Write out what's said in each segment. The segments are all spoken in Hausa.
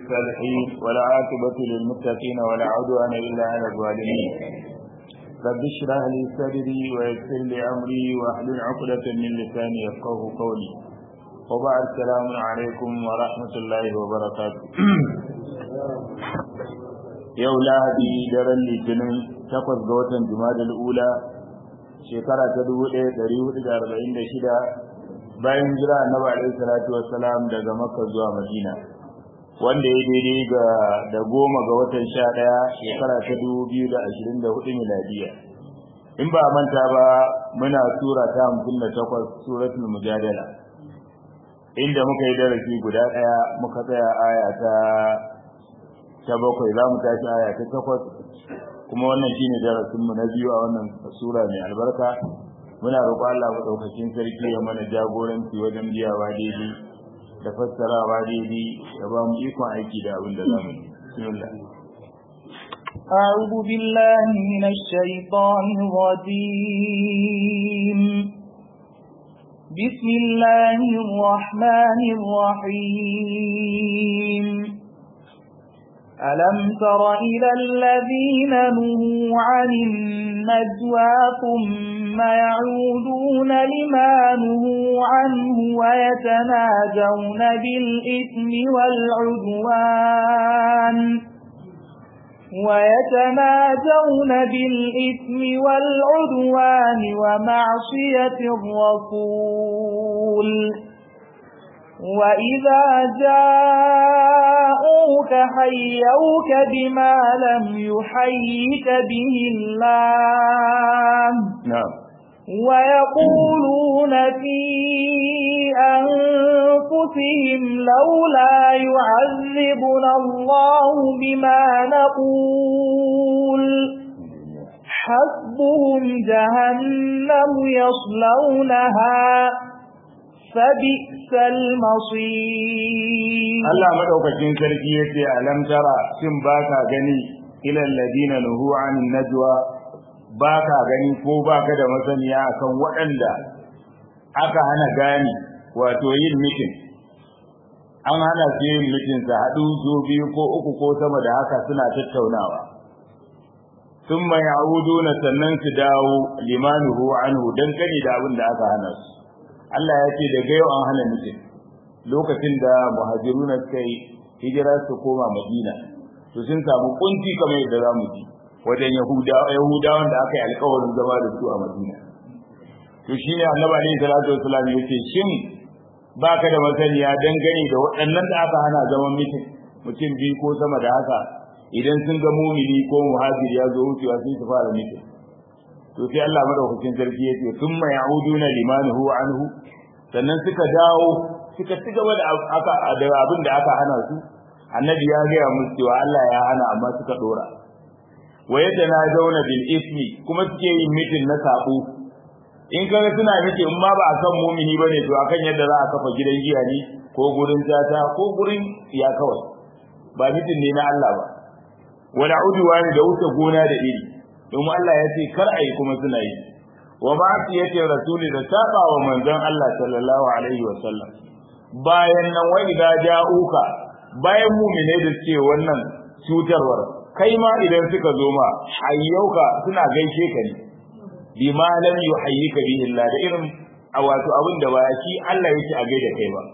الصالحين ولا عاقبة للمتقين ولا عدوان إلا على الظالمين رب اشرح لي صدري ويسر لي أمري واحلل عقدة من لساني يفقه قولي وبعد السلام عليكم ورحمة الله وبركاته yau lahadi daren litinin takwas ga watan jumadal ula shekara ta dubu ɗaya ɗari hudu da arba'in da shida bayan jira annabi alaihi salatu wassalam daga makka zuwa madina wanda ya daidai ga da goma ga watan sha ɗaya shekara ta dubu biyu da ashirin da hudu miladiya in ba manta ba muna sura ta hamsin da takwas suratul mujadala inda muka yi darasi guda ɗaya muka tsaya aya ta ta bakwai za mu tashi aya ta takwas kuma wannan shine darasin mu na biyu a wannan sura mai albarka muna roƙo Allah madaukakin sarki ya mana jagoranci wajen biyawa daidai da fassarawa daidai ya ba mu ikon aiki da abin da za mu yi bismillah أعوذ بالله من الشيطان الرجيم بسم الله الرحمن الرحيم ألم تر إلى الذين نهوا عن النجوى ثم يعودون لما نهوا عنه ويتناجون بالإثم والعدوان ويتناجون بالإثم والعدوان ومعصية الرسول وإذا جاءوك حيوك بما لم يحيك به الله نعم ويقولون في أنفسهم لولا يعذبنا الله بما نقول حسبهم جهنم يصلونها فبئس المصير Allah madaukakin sarki yace alam tara shin baka gani ila alladina nuhu anin najwa baka gani ko baka da masaniya akan waɗanda aka hana gani wato yin mitin an hana su yin mitin su haɗu zo biyu ko uku ko sama da haka suna tattaunawa thumma ya'uduna sannan su dawo limanuhu anhu dan kani da abin da aka hana su Allah ya ce daga yau an hana mutum lokacin da muhajiruna suka yi hijira su koma Madina to sun samu kunci kamar yadda zamu ji wajen Yahudawan da aka yi alƙawarin zama da su a Madina to shine Annabi alaihi salatu wasallam yace shin baka da masaniya dangane da waɗannan da aka hana zaman mutum mutum biyu ko sama da haka idan sun ga mumini ko muhajir ya zo wucewa sai su fara mutum to sai Allah madaukakin sarki yace thumma ya'uduna limanhu anhu sannan suka dawo suka ci gaba da aka da abin da aka hana su annabi ya ga musu cewa Allah ya hana amma suka dora wa yatanazawna bil ismi kuma suke yin mitin na sabo in kaga suna miki in ma ba a san mumini bane to akan yadda za a kafa gidan giya ne ko gurin tata ko gurin ya kawai ba mitin ne na Allah ba wala udwani da wuce gona da iri domin Allah ya ce kar a yi kuma suna yi wa ma su yake rasuli da saba wa manzon Allah sallallahu alaihi wa sallam bayan nan wai da ja'uka bayan mu'mine da suke wannan cutarwar kai ma idan suka zo ma hayyauka suna gaishe ka ne bima lam yuhayyika bihi Allah da irin a wato abin da ba shi Allah yake a gaida kai ba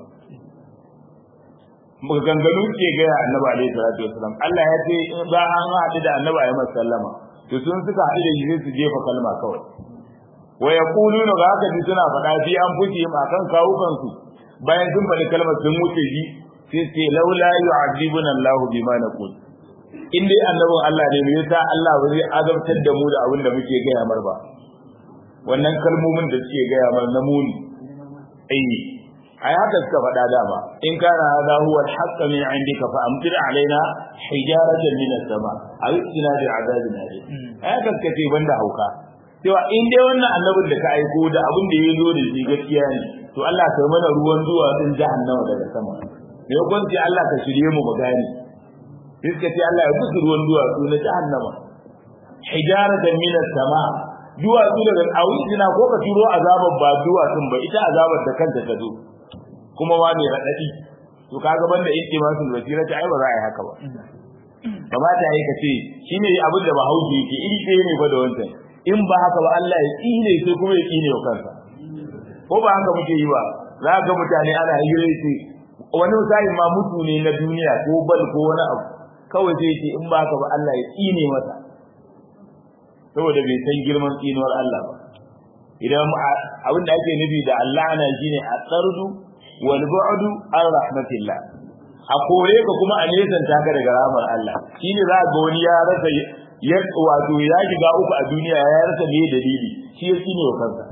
maganganu ke ga annabi alaihi salatu wasallam Allah ya ce in ba an haɗu da annabi ayi sallama to sun suka haɗu da shi su jefa kalma kawai wa yaquluna ga haka suna faɗa fi an fuji ma kan kawukan su bayan sun faɗi kalmar sun wuce shi sai ce laula yu'adibuna Allah bima naqul in dai annabin Allah ne me yasa Allah ba zai azabtar da mu da abin da muke gaya mar ba wannan kalmomin da suke gaya mar na muni ai ai haka suka faɗa dama in kana hadha huwa al-haqq min indika fa amtir alaina hijaratan min as-sama aw ina bi azabin alim ai haka suka ce banda hauka cewa in dai wannan annabin da ka aiko da abin da ya zo da shi gaskiya ne to Allah ka mana ruwan zuwa din jahannama daga sama ne kwanci Allah ka shirye mu mu gane sai suka ce Allah ya kusa ruwan duwatsu na jahannama hijaratan min as-sama duwatsu daga awizina ko ka turo azabar ba duwatsun ba ita azabar da kanta ta zo kuma ma mai radadi to kaga banda intimasul basira ta ai ba za a yi haka ba kamata yi ka ce shine abin da bahaushe yake iri ɗaya ne fa da wancan in ba haka ba Allah ya tsine sai kuma ya tsine wa kansa ko ba haka muke yi ba za ga mutane ana hira ce wani misali ma mutu ne na duniya ko bal ko wani abu kawai sai ce in ba haka ba Allah ya tsine masa saboda bai san girman tsinuwar Allah ba idan abin da ake nufi da Allah ana shine a tsardu wal bu'du an rahmatillah a kore ka kuma a nesanta ka daga rahmar Allah shine za ga wani ya rasa ya wato ya shiga uku a duniya ya rasa me dalili shi ya tsine wa kansa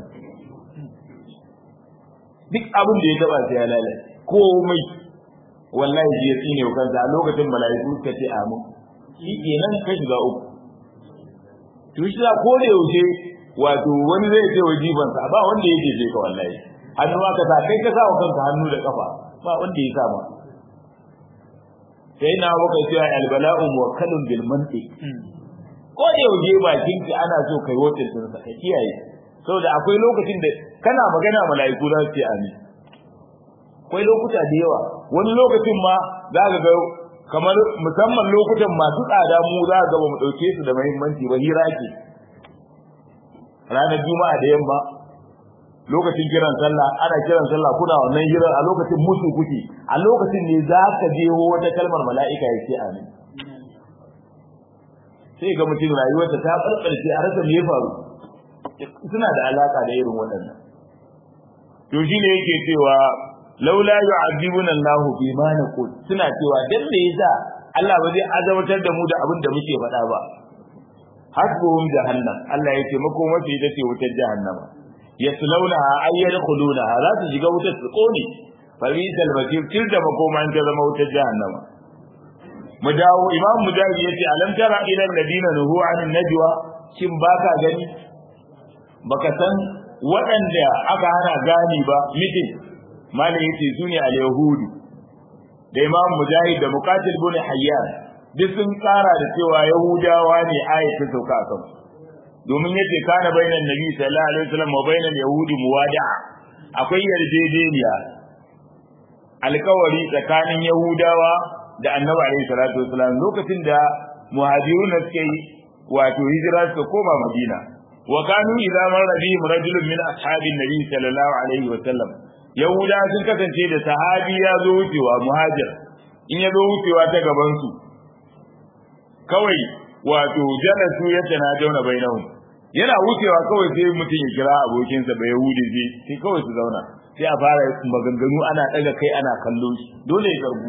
duk abin da ya taba sai ya lalace komai wallahi shi ya tsine wa kansa a lokacin mala'iku suka ce amin shi kenan ka shiga uku to shi ko da yaushe wato wani zai ce wa jibansa ba wanda yake je ka wallahi hannu ma ka sa kai ka sa wa kanka hannu da kafa ba wanda ya sa ma sai na baka cewa albala'u muwakkalun bil mantiq ko da yaushe bakin ki ana so kai wuce sun sa ka kiyaye saboda akwai lokacin da kana magana mala'iku za su ce amin akwai lokuta da yawa wani lokacin ma za ka ga kamar musamman lokutan masu tsada mu za ga ba mu dauke su da muhimmanci ba hira ke ranar juma'a da yamma lokacin kiran sallah ana kiran sallah kuna wannan hira a lokacin musu kuke a lokacin ne za ka je wata kalmar mala'ika ya ce amin sai ga mutum rayuwarsa ta barbarce a rasa me ya faru suna da alaka da irin waɗannan to shine yake cewa laula yu'adhibuna Allahu bima naqul suna cewa dan me yasa Allah ba zai azabtar da mu da abin da muke faɗa ba hasbuhum jahannam Allah yake makoma ce ita ce wutar jahannama yaslaunaha ay yadkhulunaha za su shiga wutar su kone fa bisal basir til da makoma an ta zama wutar jahannama mu dawo imam mujahid yace alam tara ila alladina nuhu anin najwa shin baka gani baka san waɗanda aka hana gani ba mitin malam yace sune al-yahudu da imam mujahid da muqatil bin hayyan duk sun tsara da cewa yahudawa ne ayat ta sauka a kansu domin yace kana bainan nabi sallallahu alaihi wasallam wa bainal yahudi muwada'a akwai yarjejeniya alkawari tsakanin yahudawa da annabi alaihi salatu wasallam lokacin da muhajiruna suke yi wato hijira suka koma madina wa kanu idza marra bihim rajulun min ashabin nabi sallallahu alaihi wasallam yahuda sun kasance da sahabi ya zo wucewa muhajir in ya zo wucewa ta gaban su kawai wato jalasu ya tana dauna bainahum yana wucewa kawai sai mutum ya kira abokinsa ba yahudi sai sai kawai su zauna sai a fara maganganu ana daga kai ana kallo shi dole ya karbu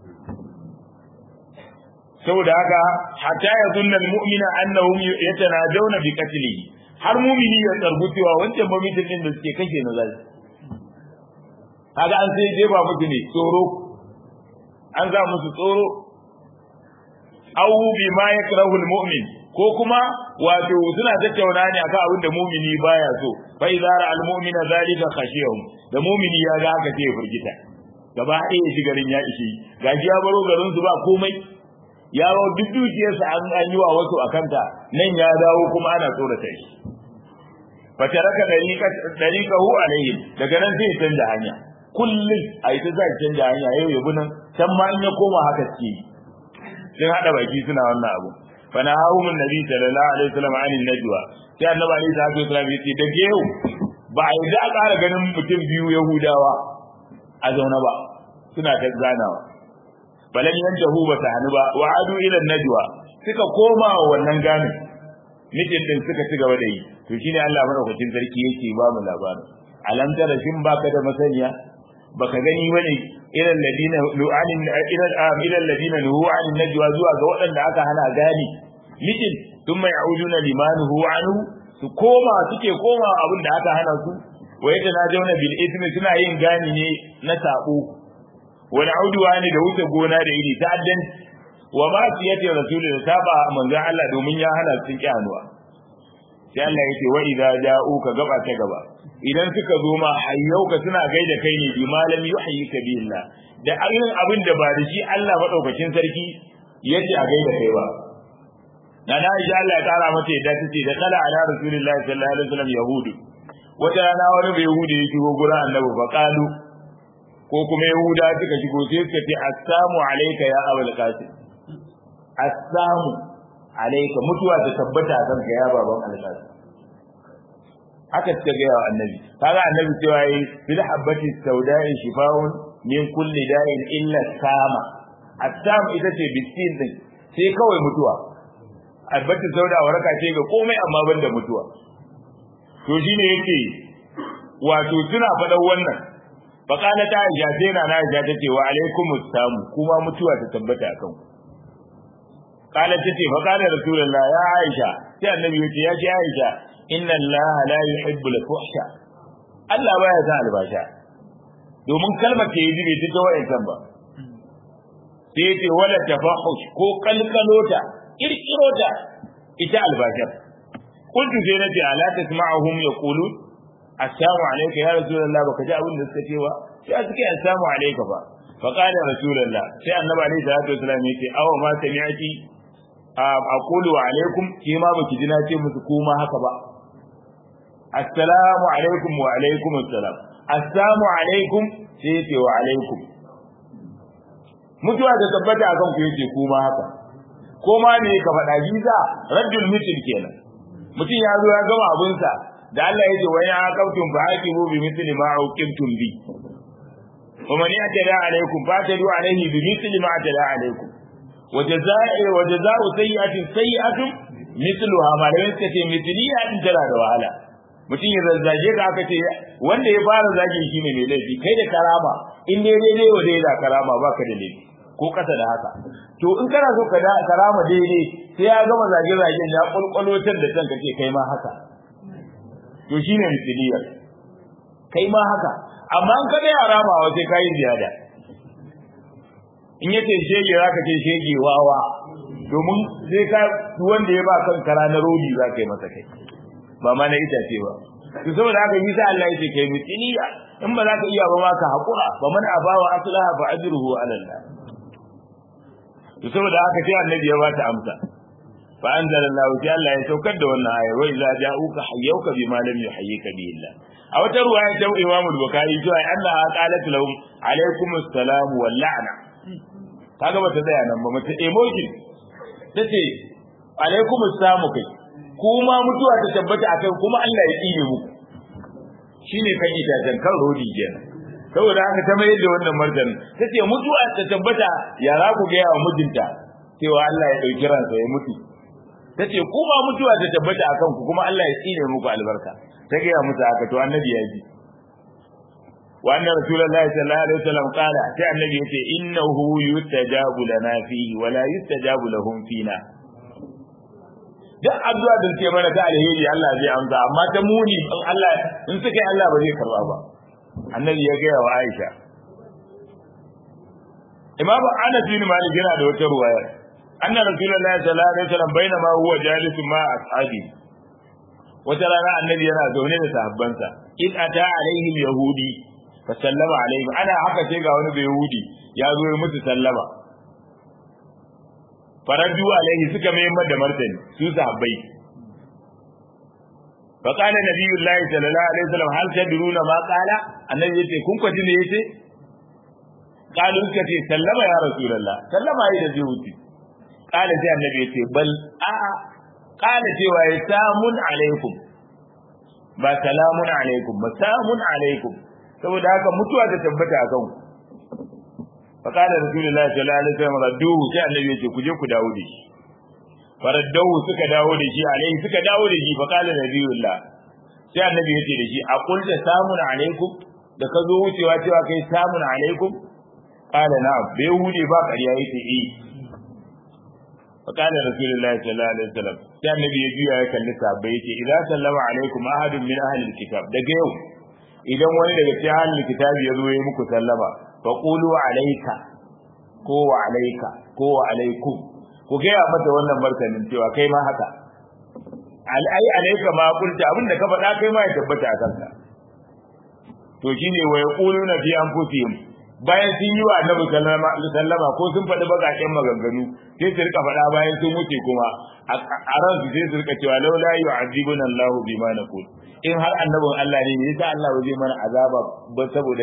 saboda haka hatta ya sunna almu'mina annahum yatanajawna bi qatlihi har mu'mini ya tsargu cewa wancan mamitin din da suke kashe na zai kaga an sai jefa musu ne tsoro an za musu tsoro aw bima yakrahu almu'min ko kuma wato suna tattauna ne akan abin da mu'mini baya so fa idza ra almu'mina zalika khashiyahum da mu'mini ya ga haka sai ya furgita gaba ɗaya shi garin ya ishe gaji ya baro garin su ba komai ya ba duk dukiyarsa an an yi wa wasu akanta nan ya dawo kuma ana tsorata shi fa taraka dariqahu alaihim daga nan sai ya canza hanya kullum a yi ta za canja hanya yau ya nan can ma in ya koma haka ce sun haɗa baki suna wannan abu fa na hawo min nabi sallallahu alaihi wasallam an najwa sai annabi alaihi salatu wasallam ya ce da yau ba a yi da ƙara ganin mutum biyu yahudawa a zaune ba suna ta ganawa balan yantahu ba ta hannu ba wa adu ila najwa suka koma wa wannan gani mitin din suka ci gaba da yi to shine Allah madaukakin sarki yake ba mu labarin alam tara shin baka da masaniya baka gani bane ilal ladina lu'anin ilal am ilal ladina nuhu an najwa zuwa ga waɗanda aka hana gani mitin thumma ya'uduna limanuhu anhu su koma suke koma abin da aka hana su wa yatanajawna bil ithmi suna yin gani ne na sabo wal audwani da wuce gona da iri ta'addan wa ma siyati rasul da saba manzo Allah domin ya hana su kyanuwa sai Allah yake wa idza ja'uka gaba ta gaba idan suka zo ma hayyauka suna gaida kai ne bi malam yuhyika billah da irin abin da ba da shi Allah madaukakin sarki yace a gaida kai ba na na insha Allah ya kara mata yadda tace da kala ala rasulillahi sallallahu alaihi wasallam yahudu wata rana wani bai yahudi ya shigo gurin annabi fa qalu ko kuma yahuda suka shigo sai suka ce assalamu alayka ya abul qasim assalamu alayka mutuwa ta tabbata kan ka ya baban al-qasim haka suka ga annabi kaga annabi cewa yi bil habati sauda'i shifaun min kulli da'in illa sama assam ita ce bisin din sai kawai mutuwa albati sauda waraka ce ga komai amma banda mutuwa to shine yake wato suna faɗan wannan fakala ta aisha sai na na aisha tace wa alaikumus samu kuma mutuwa ta tabbata akan ku kala tace fa kana rasulullah ya aisha sai annabi yace ya ce aisha inna allaha la yuhibbu al-fuhsha Allah baya son albasha domin kalmar ta yi bai ta wa'ancan ba sai yace wala tafahush ko kalkalota kirkirota ita albashar kuntu sai nace ala tasma'uhum yaqulun assalamu alayka ya rasulullah baka ji abin da suka ce ba sai suke assalamu alayka fa fa qala rasulullah sai annabi alayhi salatu wasallam yace aw ma sami'ati aqulu wa alaykum ki ma baki ji na ce musu kuma haka ba assalamu alaikum wa alaikum assalam assalamu alaikum sai yace wa alaikum mutuwa da tabbata akan ku yace kuma haka ko ma ne ka faɗa visa raddul mitin kenan mutum ya zo ya gama abinsa da Allah ya ce wa ya aqabtum fa aqibu bi mithli ma uqibtum bi wa man yatada alaykum fa tadu alayhi bi mithli ma atada alaykum wa jazaa'i wa jazaa'u sayyi'atin sayyi'atun mithluha ma da yake ce mithliya din tana da wahala mutum ya zazzage ka aka ce wanda ya fara zagi shine mai laifi kai da karama in dai daidai wa dai da karama baka da laifi ko kasa da haka to in kana so ka da karama daidai sai ya gama zage zagen ya kulkulotar da kanka ce kai ma haka to shine misiliyar kai ma haka amma in ka ga yara ma wa sai kai ziyada in yace shege zaka ce shege wawa domin sai ka wanda ya ba kan kara na rodi zaka yi masa kai ba ma na itace ba to saboda haka yi sa Allah yake kai misiliya in ba za ka iya ba ma ka hakura ba man abawa aslaha fa ajruhu ala Allah to saboda haka sai annabi ya bata amsa fa anzalallahu ta Allah ya saukar da wannan ayar wa idza ja'uka hayyuka bima lam yuhayyika bi Allah a wata ruwaya ta Imam Bukhari cewa Allah ya qalat lahum alaikum assalam wal la'na kaga bata tsaya nan ba mace emoji tace alaikum assalam kai kuma mutuwa ta tabbata akan kuma Allah ya tsine muku shine kan itacen kan rodi kenan saboda haka ta mayar da wannan martanin tace mutuwa ta tabbata ya za ku gaya wa mijinta cewa Allah ya dauki ransa ya mutu tace kuma mutuwa ta tabbata akan ku kuma Allah ya tsine muku albarka ta gaya musu haka to annabi ya ji wa anna rasulullahi sallallahu alaihi wasallam qala sai annabi yace innahu yustajabu lana fihi wa la yustajabu lahum fina duk addu'a da suke mana ta alheri Allah zai amsa amma ta muni in Allah in suka yi Allah ba zai karba ba annabi ya gaya wa Aisha Imam Anas bin Malik yana da wata ruwaya anna Rasulullahi sallallahu alaihi wasallam bainama huwa jalisun ma ashabi wata rana annabi yana zaune da sahabbansa in ata alaihi yahudi fa sallama alaihi ana haka sai ga wani bai yahudi ya zo ya musu sallama faraju alaihi suka mai da martani su sahabbai فقال نبي الله صلى الله عليه وسلم هل تدرون ما قال النبي yace kun kwaji ne yace qalu suka ce sallama ya rasulullah sallama yi da zai wuce qala sai annabi yace bal a qala cewa ya samun alaikum ba salamun alaikum ba samun alaikum saboda haka mutuwa ta tabbata a kanku fa qala rasulullah sallallahu alaihi wasallam radduhu sai annabi yace ku je ku dawo da shi faraddahu suka dawo da shi alaihi suka dawo da shi fa qala nabiyullah sai annabi yace da shi a qulta samun alaikum da ka zo wucewa cewa kai samun alaikum qala na'am bai hude ba ƙarya yace eh fa qala rasulullahi sallallahu alaihi wasallam sai annabi ya juya ya kalli sahabbai yace idan sallama alaikum ahadun min ahli alkitab daga yau idan wani daga cikin ahli alkitab ya zo ya muku sallama fa qulu alayka ko wa alayka ko wa alaikum ku gaya mata wannan martanin cewa kai ma haka al'ai alaika ma kulta abinda ka faɗa kai ma ya tabbata a kanka to shine wa yaquluna fi anfusihim bayan sun yi wa annabi sallama ko sun faɗi bakaƙen maganganu sai su rika faɗa bayan sun wuce kuma a ran su sai su rika cewa laula yu'adhibuna Allahu bima naqul in har annabin Allah ne ne yasa Allah zai mana azaba ba saboda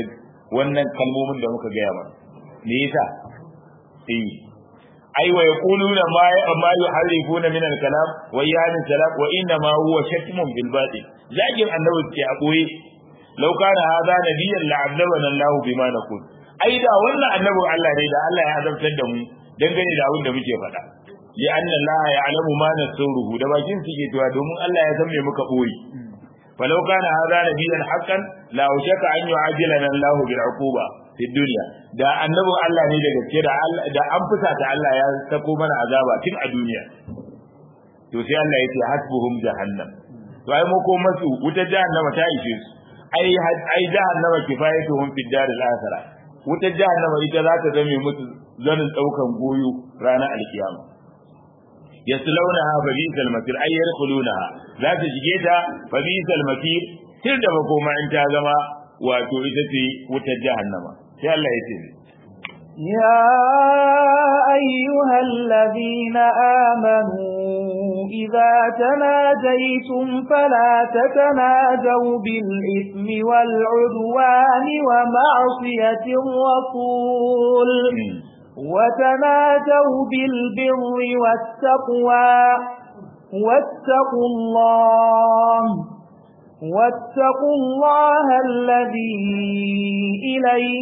wannan kalmomin da muka gaya mana me yasa eh ai wa yaquluna ma ma yuharrifuna min al-kalam wa yahdin salam wa inna ma huwa shatmun bil batil zagin annabi ke a boye law kana hadha nabiyyan la'adzabana Allah bima naqul ai da wannan annabin Allah ne da Allah ya azabtar da mu dangane da abin da muke faɗa ya anna Allah ya alamu ma nasuruhu da bakin su ke cewa domin Allah ya san me muka boye falau kana hadha nabiyyan haqqan la ushaka an yu'ajilana Allah bil uquba fi dunya da annabin Allah ne da gaske da Allah da an fusa ta Allah ya sako mana azaba tun a duniya to sai Allah yake hasbuhum jahannam to ai mako masu wuta jahannama ta ishe su ai ai jahannama kifayatuhum fi daril akhirah wutar jahannama ita za ta zame musu zanin daukan goyo ranar alkiyama yaslaunaha fa bisal masir ay yadkhulunaha za ta shige ta fa bisal masir tir da makoma in ta zama wato ita ce wutar jahannama sai Allah ya ce يا أيها الذين آمنوا إذا تناجيتم فلا تتناجوا بالإثم والعدوان ومعصية الرسول وتناجوا بالبر والتقوى واتقوا الله واتقوا الله الذي إليه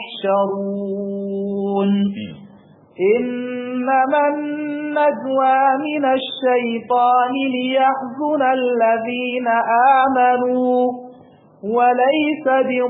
تحشرون إنما النجوى من الشيطان ليحزن الذين آمنوا وليس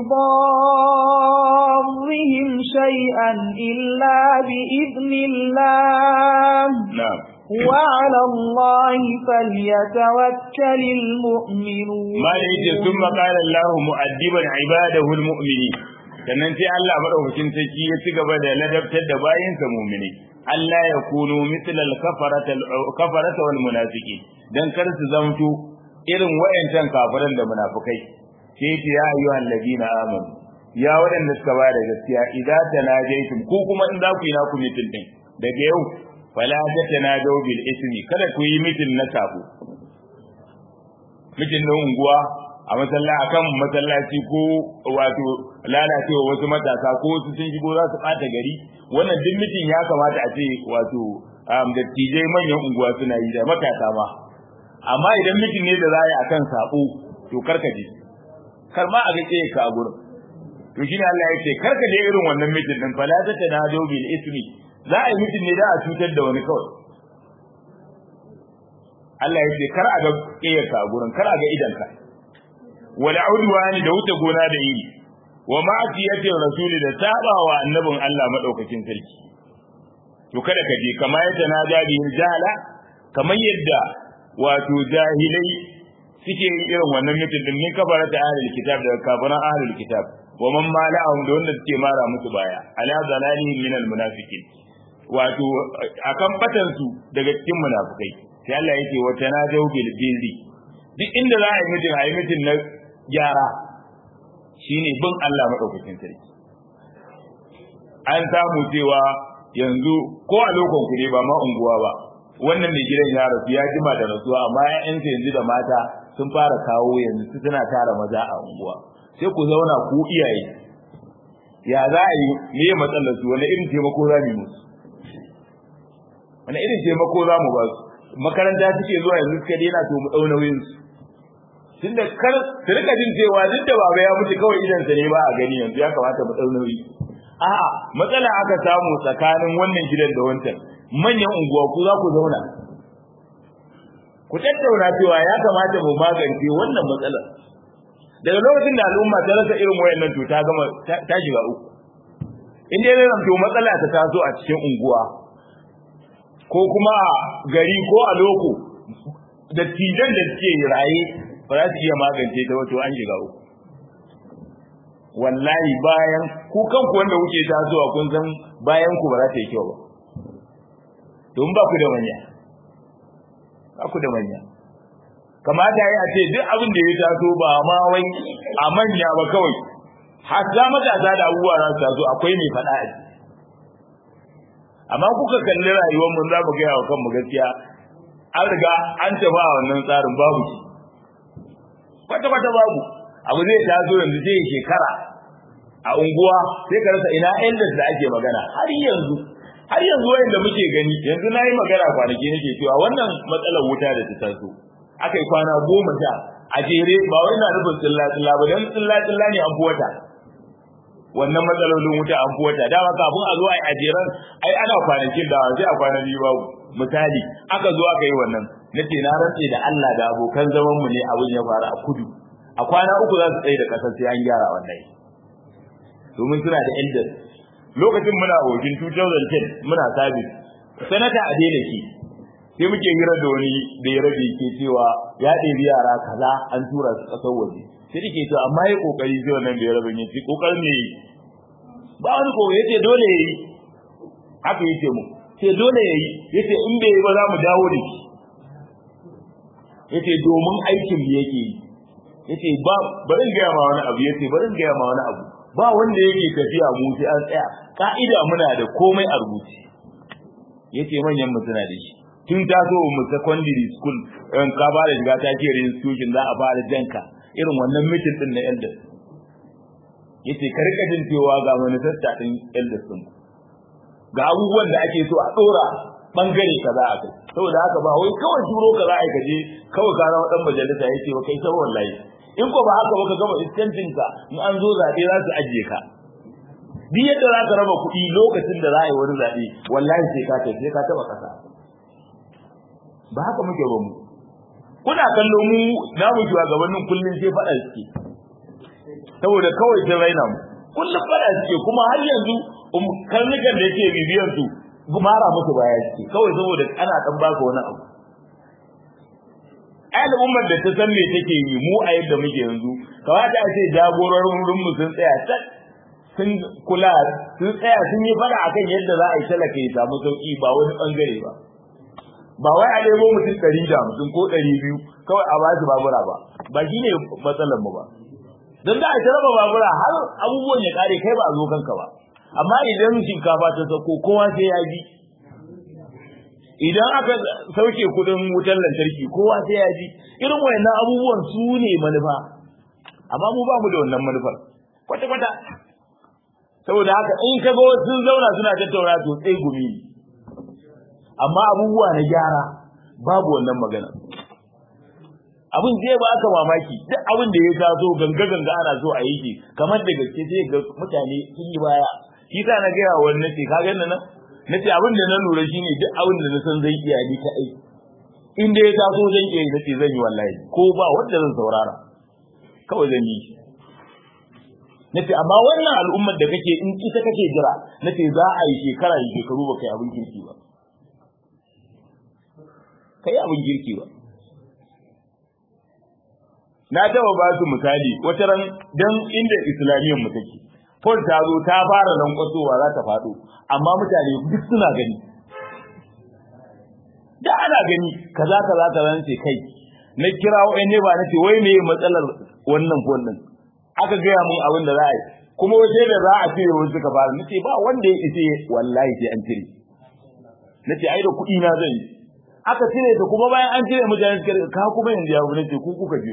بضارهم شيئا إلا بإذن الله نعم وعلى الله فليتوكل المؤمنون ما يجي ثم قال الله مؤدبا عباده المؤمنين sannan sai Allah madaukakin sarki ya ci gaba da ladabtar da bayinsa mu'mini Allah ya kunu mislal kafarata kafarata wal munafiqin dan kar su zamto irin wayancan kafiran da munafikai sai ce ya ayyuhal ladina amanu ya wadanda suka ba da gaskiya idza tanajaytum ko kuma in za ku yi naku mitin din daga yau fala tatanadaw bil ismi kada ku yi mitin na sabo mitin na unguwa a masalla akan masallaci ko wato lalacewa wasu matasa ko wasu sun shigo za su bata gari wannan duk mitin ya kamata a ce wato dattijai manyan unguwa suna yi da matasa ma amma idan mitin ne da za a yi akan sabo to karkaje kar ma a ga ka a gurin to shine Allah ya ce karka je irin wannan mitin din fala ta tanado bil ismi za a yi mitin ne da a cutar da wani kawai Allah ya ce kar a ga ka a gurin kar a ga idanka wal udwani da wuce gona da iri wa ma'asiyatir rasuli da sabawa annabin Allah madaukakin sarki to kada ka je kama ya tanaja bihi jahala kamar yadda wato jahilai suke yin irin wannan mitin din min kafara ta ahlul kitab da kafaran ahlul kitab wa man mala'ahum da wanda suke mara musu baya ala zalalihim min al munafiqin wato akan batan su daga cikin munafikai sai Allah yake wa tanajau bil birri duk inda za a yi mitin a yi mitin na gyara shine bin Allah madaukakin sarki an samu cewa yanzu ko a lokon ku ne ba ma unguwa ba wannan mai gidan ya rasu ya jima da rasuwa amma ƴaƴansa yanzu da mata sun fara kawo yanzu su suna tara maza a unguwa sai ku zauna ku iyaye ya za a yi me matsalar su wani irin taimako za mu musu wani irin taimako za mu ba su makaranta suke zuwa yanzu suka daina to mu ɗau nauyin su tunda kar su rika jin cewa duk da baba ya mutu kawai idan sa ne ba a gani yanzu ya kamata mu ɗau nauyi a'a matsala aka samu tsakanin wannan gidan da wancan manyan unguwa ku za ku zauna ku tattauna cewa ya kamata mu magance wannan matsalar daga lokacin da al'umma ta rasa irin wayannan to ta gama ta shiga uku in dai zan to matsala ta taso a cikin unguwa ko kuma a gari ko a loko da tijan da suke raye ba za su iya magance ta wato an shiga uku wallahi bayan ku kanku wanda kuke tasowa kun san bayan ku ba za ta yi kyau ba don ba ku da manya ba ku da manya kamata ya ce duk abin da ya taso ba ma wai a manya ba kawai har za matasa da abubuwa za su taso akwai mai faɗa a ciki amma kuka kalli rayuwar mun za mu gaya wa kanmu gaskiya an riga an tafi a wannan tsarin babu shi kwata-kwata babu abu zai taso yanzu sai shekara a unguwa sai ka rasa ina elders da ake magana har yanzu har yanzu wayanda muke gani yanzu na yi magana kwanaki nake cewa wannan matsalar wuta da ta taso aka yi kwana goma sha a jere ba wai na nufin tsilla tsilla ba don tsilla tsilla ne an fi wata wannan matsalolin wuta an fi wata dama kafin a zo a yi ajeren ai ana kwanakin da sai a kwana biyu babu misali aka zo aka yi wannan na ce na rantse da Allah da abokan zaman mu ne abin ya faru a kudu a kwana uku za su tsaye da kasar sai an gyara wannan domin suna da elders lokacin muna wajen 2010 muna sabis sanata a daina ki sai muke hira da wani da ya rabe ke cewa ya ɗebi yara kaza an tura su ƙasar waje sai dake to amma ya kokari sai wannan da ya rabe ne ci kokarin ne ba wani ko yace dole yayi haka yace mu sai dole yayi yace in bai yi ba za mu dawo da shi yace domin aikin da yake yi yace ba bari in gaya ma wani abu yace bari in gaya ma wani abu ba wanda yake tafiya mu sai an tsaya ka'ida muna da komai a rubuce yace manyan mu suna da shi tun taso mu secondary school in ka ba da shiga ta ce institution za a fara janka irin wannan mitin din na elders yace ka rika jin cewa ga manifesta din elders din ga abubuwan da ake so a dora bangare kaza a kai saboda haka ba wai kawai turo kaza a kaje kawai ka zama dan majalisa yace ba kai sai wallahi in ko ba haka ba ka gama iskancin ka in an zo zabe za su ajiye ka duk yadda za ka raba kuɗi lokacin da za a yi wani zaɓe wallahi sai ka kai sai ka taɓa ƙasa ba haka muke ba mu kuna kallo mu namu shugabannin kullum sai faɗa suke saboda kawai sai raina mu kullum faɗa suke kuma har yanzu karnukan da yake bibiyar su gumara musu baya suke kawai saboda ana ɗan baka wani abu al'ummar da ta san me take yi mu a yadda muke yanzu kamata a ce jagororin mu sun tsaya tak sun kula sun tsaya sun yi fada akan yadda za a yi talaka ya samu sauki ba wani bangare ba ba wai a nemo mutum ɗari da mutum ko ɗari biyu kawai a basu babura ba ba shi ne matsalar mu ba don da a ta raba babura har abubuwan ya kare kai ba a zo kanka ba amma idan shinkafa ta sauko kowa sai ya ji idan aka sauke kudin wutar lantarki kowa sai ya ji irin wayannan abubuwan su ne manufa amma mu ba mu da wannan manufar kwata-kwata saboda haka in ka ga sun zauna suna tattauna to sai gumi amma abubuwa na gyara babu wannan magana abin zai ba aka mamaki duk abin da ya taso ganga ganga ana so a yi shi kamar da gaske sai ga mutane sun yi baya shi sa na gaya wa wani nace ka ga nan nace abin da na lura shine duk abin da na san zai iya ni ta ai in da ya taso zan iya yi nace zan yi wallahi ko ba wanda zan saurara kawai zan yi shi nace amma wannan al'ummar da kake in ita kake jira nace za a yi shekara yi shekaru ba kai abin kirki ba kai abin kirki ba na taba ba su misali wata ran dan inda islamiyyar mu take Paul ta zo ta fara lankwasowa za ta faɗo amma mutane duk suna gani da ana gani kaza kaza kaza ce kai na kira wa'ai ne ba nace wai me matsalar wannan Paul din aka gaya mun abin da za a yi kuma wace da za a cire wasu suka fara nace ba wanda ya ise wallahi sai an cire nace ai da kuɗi na zan yi aka cire ta kuma bayan an cire mutane suka ka kuma yanzu ya nace ku kuka biyo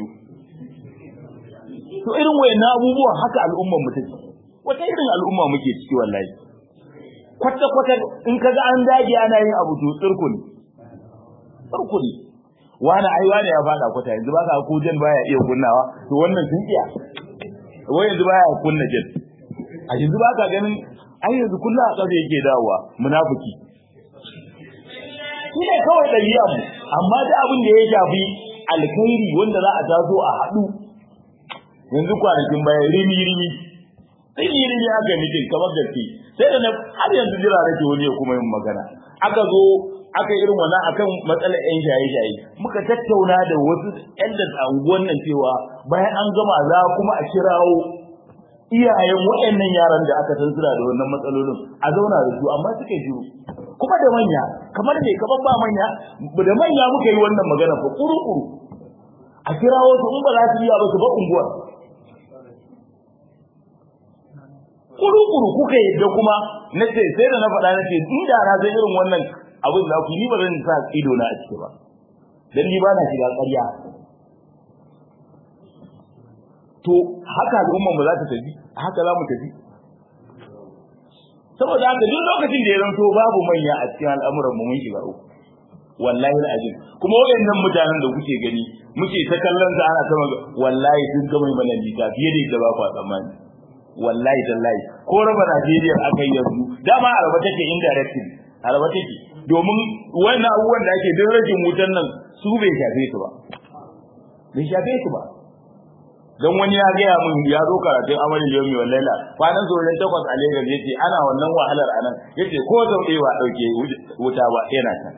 to irin wayannan abubuwan haka al'ummar mu take wata irin al'umma muke ciki wallahi kwata kwata in kaga an dage ana yin abu to tsirkuni tsirkuni wani ai wani ya fada kwata yanzu ba ka ko jan baya iya kunnawa to wannan sun iya wai yanzu baya kunna jan a yanzu ba ka ganin ai yanzu kullu a ƙasa yake dawowa munafiki shi ne kawai ɗabi'a mu amma da abin da ya shafi alkhairi wanda za a taso a haɗu yanzu kwanakin baya rimi rimi rimi rimi aka mitin kamar gaske sai da na har yanzu jira nake wani ya kuma yin magana aka zo aka irin wannan akan matsalar yan shaye-shaye muka tattauna da wasu yan da unguwan nan cewa bayan an gama za kuma a kirawo iyayen waɗannan yaran da aka san suna da wannan matsalolin a zauna da su amma suka shiru kuma da manya kamar ne kamar ba manya da manya muka yi wannan magana fa kuru-kuru a kirawo su in ba za su iya ba su ba unguwar kuru-kuru kuka yadda kuma na ce sai da na faɗa na ce inda na san irin wannan abin da ku ni ba zan sa ido na a ciki ba dan ni ba na shiga ƙarya to haka al'umma mu za ta tafi haka za mu tafi saboda haka duk lokacin da ya zanto babu manya a cikin al'amuran mu mun shiga uku wallahi al'azim kuma wayannan mutanen da kuke gani muke ta kallon sa ana sama wallahi sun ga mai mana nisa fiye da yadda ba ku tsammani wallahi tallahi ko raba Najeriya aka yi yanzu dama araba take indirectly araba take domin wannan abubuwan da ake din rajin wutan nan su bai shafe su ba bai shafe su ba don wani ya gaya min ya zo karatun amalin yomi wa laila kwanan zoren takwas a Lagos yace ana wannan wahalar anan yace ko sau ɗaya ba ɗauke wuta ba yana can